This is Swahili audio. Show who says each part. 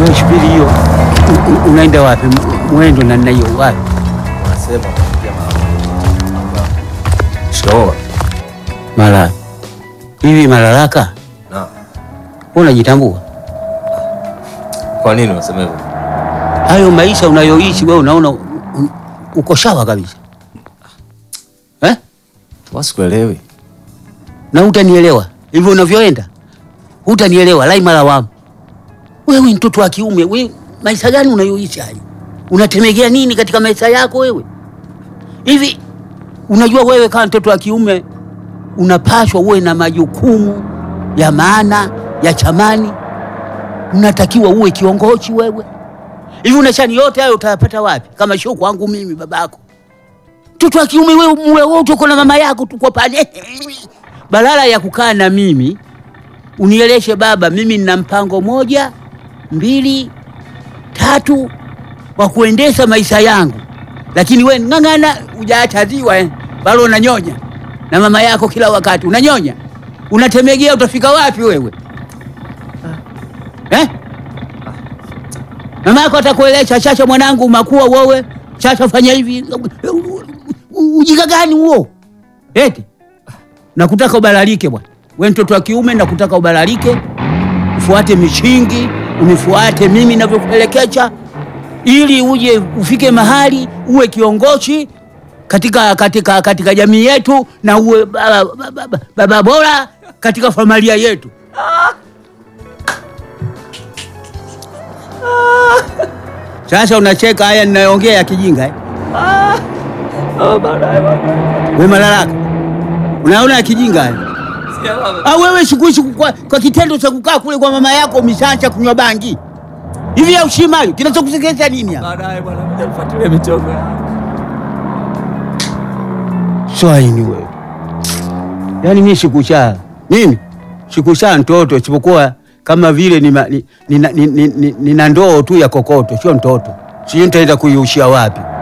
Speaker 1: Wewe shubiri hiyo, U- u- unaenda wapi? M- Mwendo na nna hiyo wapi?
Speaker 2: Wanasema kupitia mama. Shikamoo.
Speaker 1: Mara hivi Malalaka,
Speaker 2: Na
Speaker 1: wewe unajitambua?
Speaker 2: kwa nini unasema hivyo?
Speaker 1: Hayo maisha unayoishi wewe unaona u- u- uko sawa kabisa eh?
Speaker 2: Wasikuelewi.
Speaker 1: na hutanielewa hivyo unavyoenda, hutanielewa lai mara wamu. Wewe ni mtoto wa kiume, wewe maisha gani unayoishi haya? Unatemegea nini katika maisha yako wewe? Hivi unajua wewe kama mtoto wa kiume unapaswa uwe na majukumu ya maana ya chamani, unatakiwa uwe kiongozi wewe. Hivi unashani yote hayo utayapata wapi kama sio kwangu mimi babako? Mtoto wa kiume wewe, muwe wote uko na mama yako tuko pale badala ya kukaa na mimi unieleshe baba, mimi nina mpango moja mbili tatu wa kuendesha maisha yangu, lakini we ng'ang'ana, hujaacha ziwa eh, bado unanyonya na mama yako kila wakati unanyonya, unatemegea, utafika wapi wewe eh? Mama yako atakuelesha chacha, mwanangu, makuwa wewe, chacha, fanya hivi. Ujinga gani huo eti? nakutaka ubalalike bwana, we mtoto wa kiume, nakutaka ubalalike, ufuate mishingi, unifuate mimi navyokuelekeza, ili uje ufike mahali uwe kiongozi katika, katika, katika jamii yetu na uwe baba, baba, baba bora katika familia yetu. Sasa unacheka haya ninayoongea ya kijinga eh? We Malalaka, unaona ya kijinga haya? Ah, wewe sikuishi kwa, kwa kitendo cha kukaa kule kwa mama yako umeshaanza kunywa bangi hivi ya ushima hiyo kinachokusekesha nini hapa?
Speaker 2: Baadaye bwana, kuja kufuatilia michongo.
Speaker 1: Swaini wewe, yaani mimi sikushaa, mimi sikushaa mtoto, isipokuwa kama vile nina ni, ni, ni, ni, ni, nina ndoo tu ya kokoto, sio mtoto. Sijui nitaenda kuiushia wapi.